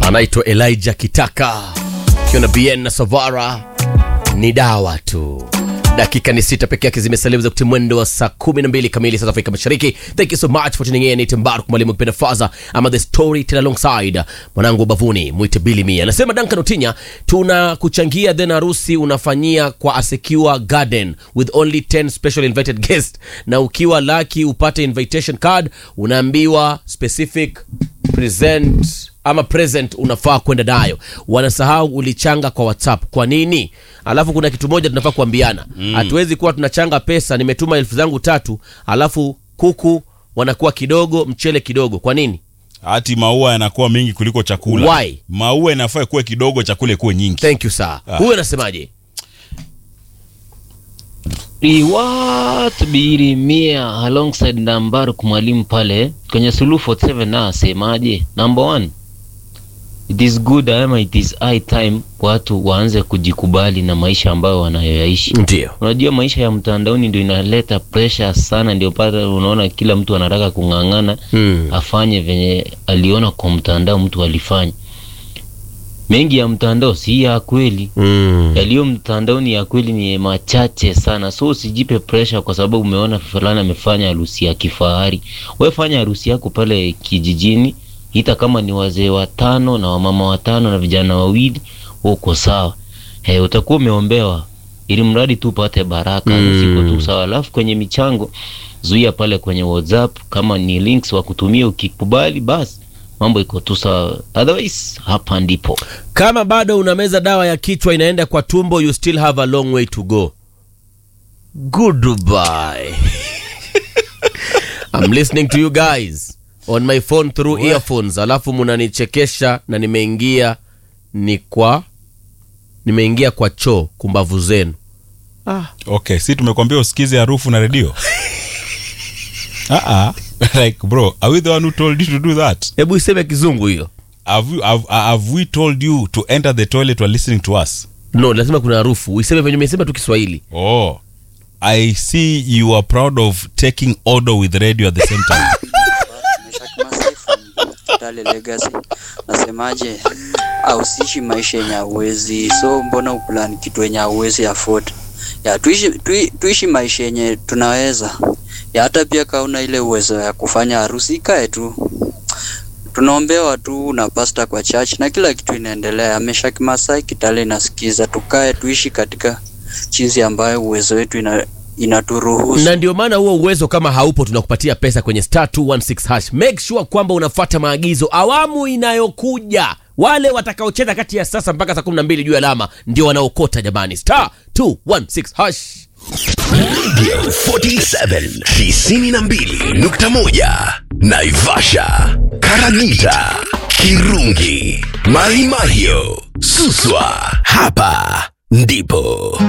anaitwa Elijah Kitaka akiwa na BN na Savara, ni dawa tu. Dakika ni sita peke yake zimesalia za kutia mwendo wa saa kumi na mbili kamili South Afrika Mashariki. Thank you so much for tuning in. Ni Mbaruk mwalimu kipenda faza ama the story tell alongside mwanangu bavuni mwite Billy Mia. Anasema Duncan Otinya, tuna kuchangia then harusi unafanyia kwa a secure garden with only 10 special invited guests, na ukiwa lucky upate invitation card, unaambiwa specific present ama present unafaa kwenda nayo. Wanasahau ulichanga kwa WhatsApp. Kwa nini? Alafu kuna kitu moja tunafaa kuambiana, hatuwezi kuwa tunachanga pesa, nimetuma elfu zangu tatu, alafu kuku wanakuwa kidogo, mchele kidogo. Kwa nini? hati maua yanakuwa mengi kuliko chakula Why? maua inafaa kuwe kidogo chakula kuwe nyingi Thank you sir. Huyu anasemaje? Liwat Birimia alongside Nambaruk mwalimu pale kwenye Suluhu 47 na asemaje? Number one, it is good ama it is high time watu waanze kujikubali na maisha ambayo wanayoyaishi. Ndio. Unajua maisha ya mtandaoni ndio inaleta pressure sana, ndio pata unaona kila mtu anataka kung'ang'ana Hmm. afanye venye aliona kwa mtandao mtu alifanya. Mengi ya mtandao si ya kweli Mm. yaliyo mtandaoni ya kweli ni machache sana, so usijipe pressure kwa sababu umeona fulani amefanya harusi ya kifahari. Wewe fanya harusi yako pale kijijini, ita kama ni wazee watano na wamama watano na vijana wawili, uko sawa. Hey, utakuwa umeombewa ili mradi tu upate baraka, Mm. siko tu sawa. Alafu kwenye michango zuia pale kwenye WhatsApp, kama ni links wa kutumia, ukikubali basi mambo iko tu sawa, otherwise hapa ndipo Kama bado unameza dawa ya kichwa inaenda kwa tumbo, you still have a long way to go. Goodbye. I'm listening to you guys on my phone through earphones, alafu munanichekesha na nimeingia ni kwa nimeingia kwa choo kumbavu zenu. okay si tumekwambia usikize harufu na redio uh-uh. like bro are we the one who told you to do that Hebu iseme kizungu hiyo. have, you, have, have we told you to enter the toilet while listening to us No, lazima kuna harufu. Uiseme venye umesema tu Kiswahili. oh i see you are proud of taking order with radio at the same time Meshak Masai from Kitale Legacy. Nasemaje, ausishi maisha yenye hauwezi, so mbona uplan kitu yenye hauwezi afford? Ya tuishi, tui, tuishi maisha yenye tunaweza. Ya hata pia kauna ile uwezo ya kufanya harusi ikae tu. Tunaombewa tu na pasta kwa church na kila kitu inaendelea. Meshak Masai Kitale inasikiza, tukae tuishi katika chizi ambayo uwezo wetu ina, inaturuhusu. na ndio maana huo uwezo kama haupo tunakupatia pesa kwenye star 216 hash make sure kwamba unafuata maagizo awamu inayokuja wale watakaocheza kati ya sasa mpaka saa 12 juu ya alama ndio wanaokota jamani star 216 hash Radio 47 92.1 Naivasha, Karagita, Kirungi, Mahimahio, Suswa. Hapa ndipo